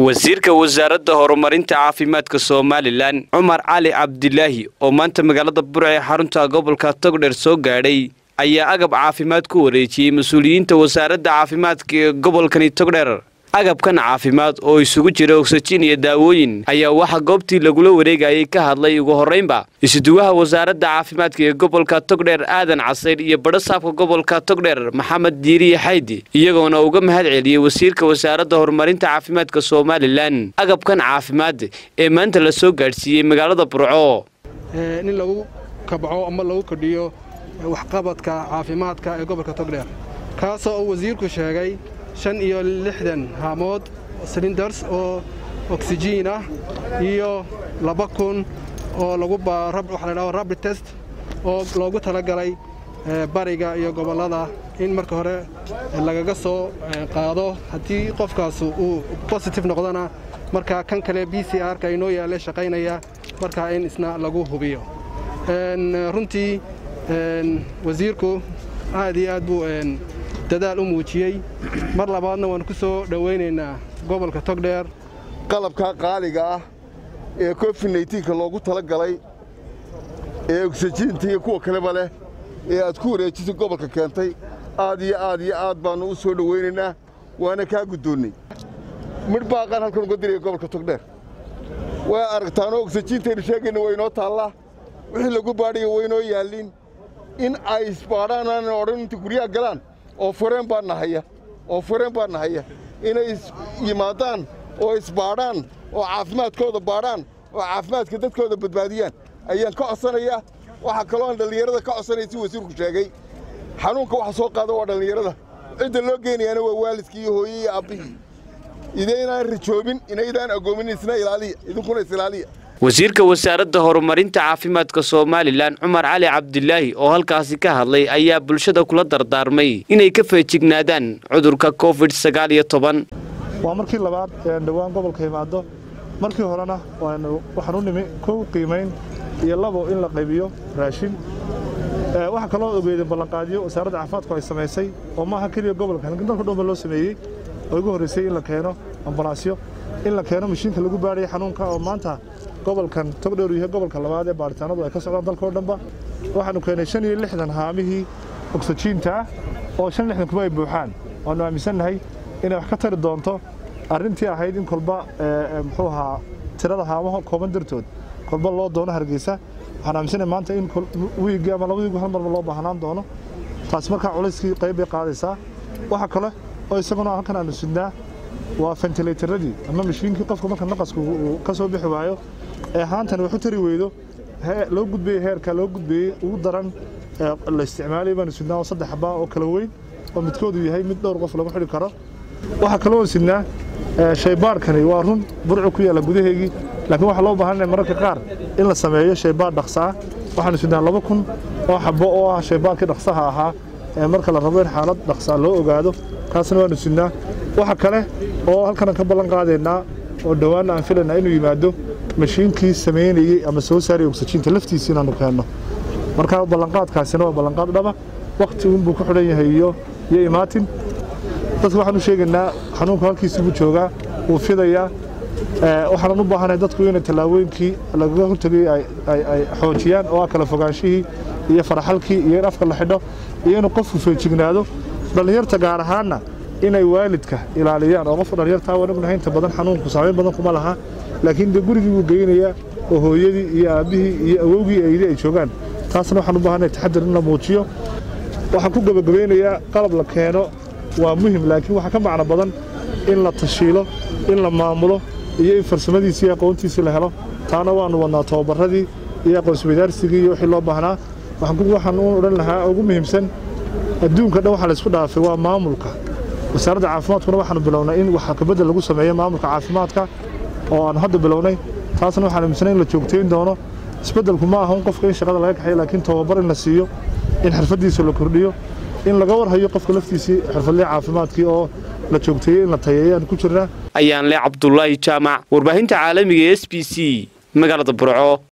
wasiirka wasaaradda horumarinta caafimaadka somalilan cumar cali cabdilaahi oo maanta magaalada burc ee xarunta gobolka togdheer soo gaadhay ayaa agab caafimaad ku wareejiyey mas-uuliyiinta wasaaradda caafimaadka ee gobolkani togdheer agabkan caafimaad oo isugu jira ogsajiin iyo daawooyin ayaa waxaa goobtii lagula wareegayay ka hadlay ugu horraynba isuduwaha wasaaradda caafimaadka ee gobolka togdheer aadan casayr iyo badhasaabka gobolka togdheer maxamed diiriye xaydi iyagoona uga mahad celiyey wasiirka wasaaradda horumarinta caafimaadka somalilan agabkan caafimaad ee maanta la soo gaadhsiiyey magaalada burco in lagu kabco ama lagu kordhiyo waxqabadka caafimaadka ee gobolka togdheer kaasoo uu wasiirku sheegay shan iyo lixdan haamood silindars oo oksijiin ah iyo laba kun oo lagu waxa la dhaho rabid test oo loogu talagalay bariga iyo gobollada in marka hore lagaga soo qaado haddii qofkaas uu bositive noqdona markaa kan kale b c r-ka inoo yaale shaqaynaya markaa in isna lagu hubiyo runtii wasiirku aad iyo aad buu dadaal u muujiyey mar labaadna waan ku soo dhowaynaynaa gobolka togdheer qalabka qaaliga ah ee covid neytiinka loogu tala galay ee ogsajiinta iyo kuwa kaleba leh ee aad ku wareejisay gobolka keentay aad iyo aad iyo aad baannu u soo dhowaynaynaa waana kaa guddoonnay midh baaqaan halkan uga diraya gobolka togdheer waa aragtaanoo ogsajiintaynu sheegayna waa inoo taallaa wixii lagu baadhaya waa inoo yaallin in ay isbaadhaan aanan odhan inta guryaha galaan oo fureen baa nahaya oo fureen baa nahaya inay yimaadaan oo isbaadhaan oo caafimaadkooda baadhaan oo caafimaadka dadkooda badbaadiyaan ayaan ka codsanayaa waxaa kaloo aan dhallinyarada ka codsanaya si wasiirku sheegay xanuunka waxa soo qaada waa dhallinyarada cidda loo geynayaana waa waalidkii iyo hooye iyo aabbihii idaynaan rijoobin inaydaan agoomin isna ilaaliya idinkuna is ilaaliya wasiirka wasaaradda horumarinta caafimaadka somalilan cumar cali cabdilaahi oo halkaasi ka hadlay ayaa bulshada kula dardaarmay inay ka feejignaadaan cudurka covid sagaal iyo toban waa markii labaad ee dhowaan gobolka imaado markii horena waxaan u nimi kow qiimayn iyo labo in la qaybiyo raashin waxaa kaloo ogeydeen ballanqaadyo wasaaradda caafimaadku ay samaysay oo maaha keliya gobolka halkan dalka dhanba loo sameeyey oo igu horraysay in la keeno ambalaasyo in la keeno mashiinka lagu baadhaya xanuunka oo maanta gobolkan togdheer yahay gobolka labaad ee baaritaanadu ay ka socdaan dalkao dhanba waxaanu keenay shan iyo lixdan haamihii ogsajiinta ah oo shan lixdan kuma ay buuxaan waanu aaminsannahay inay wax ka tari doonto arrintii ahayd in kolba muxuu ahaa tirada haamaha kooban dartood kolba loo doono hargeysa waxaan aaminsannahay maanta in wiigii ama laba wiigu hal marba loo baahnaan doono taasi markaa culayskii qayb bay qaadaysaa waxa kale oo isaguna halkan aanu sidnaa waa fentilaytaradii ama mashiinkii qofka marka naqasku uu ka soo bixi waayo ee haantan wax u tari weydo loo gudbeeyey heerka loo gudbeeyey ugu daran la isticmaalay baanu sidnaa oo saddex xabaa oo kala weyn oo midkoodu yahay mid dhowr qof lagu xidhi karo waxaa kaloo sidnaa shaybaadhkani waa run burcu ku yaalla gudaheygii laakiin waxaa loo baahanaya mararka qaar in la sameeyo shaybaadh dhaqsaa waxaanu sidnaa laba kun oo xabo oo ah shaybaadhkii dhaqsaha ahaa ee marka la rabo in xaalad dhaqsaa loo ogaado kaasna waanu sidnaa waxa kale oo halkanan ka ballan qaadaynaa oo dhowaanna aan filaynaa inuu yimaado mashiinkii samaynayey ama soo saarayay ogsajiinta laftiisa inaannu keenno markaa ballanqaadkaasina waa ballanqaad dhaba wakhti unbuu ku xidhan yahay iyo iyo imaatin dadka waxaan u sheegaynaa xanuunku halkiisii buu joogaa wuu fidayaa waxaanan u baahanahay dadku inay tallaabooyinkii lagaga hortegay ay xoojiyaan oo ah kala fogaanshihii iyo faraxalkii iyo in afka la xidho iyo inuu qofku feejignaado dhallinyarta gaar ahaanna inay waalidka ilaaliyaan oo qofka dhallinyartaa waan ognahay inta badan xanuunku saamayn badan kuma laha laakiin dee gurigii buu geynayaa oo hooyadii iyo aabbihii iyo awowgii eydii ay joogaan taasna waxaan u baahanay taxadir in la muujiyo waxaan ku gebagabaynayaa qalab la keeno waa muhim laakiin waxaa ka macno badan in la tashiilo in la maamulo iyo in farsamadiisii iyo aqoontiisii la helo taana waannu wadnaa tababarradii iyo aqoonsweydaarsigii iyo wixii loo baahnaa waxaan u odhan lahaa ugu muhiimsan adduunka dhan waxaa laysku dhaafay waa maamulka wasaaradda caafimaadkuna waxaanu bilownay in wax kabedel lagu sameeyo maamulka caafimaadka oo aanu hadda bilownay taasna waxaan aaminsanay in la joogtayn doono isbeddelku ma aha un qofka in shaqada laga kaxayo laakiin tababar in la siiyo in xirfaddiisa la kordhiyo in laga warhayo qofka laftiisii xirfadlii caafimaadkii oo la joogteeyey in la tayeeyo aan ku jirnaa ayaan le cabdulaahi jaamac warbaahinta caalamiga e s b c magaalada burco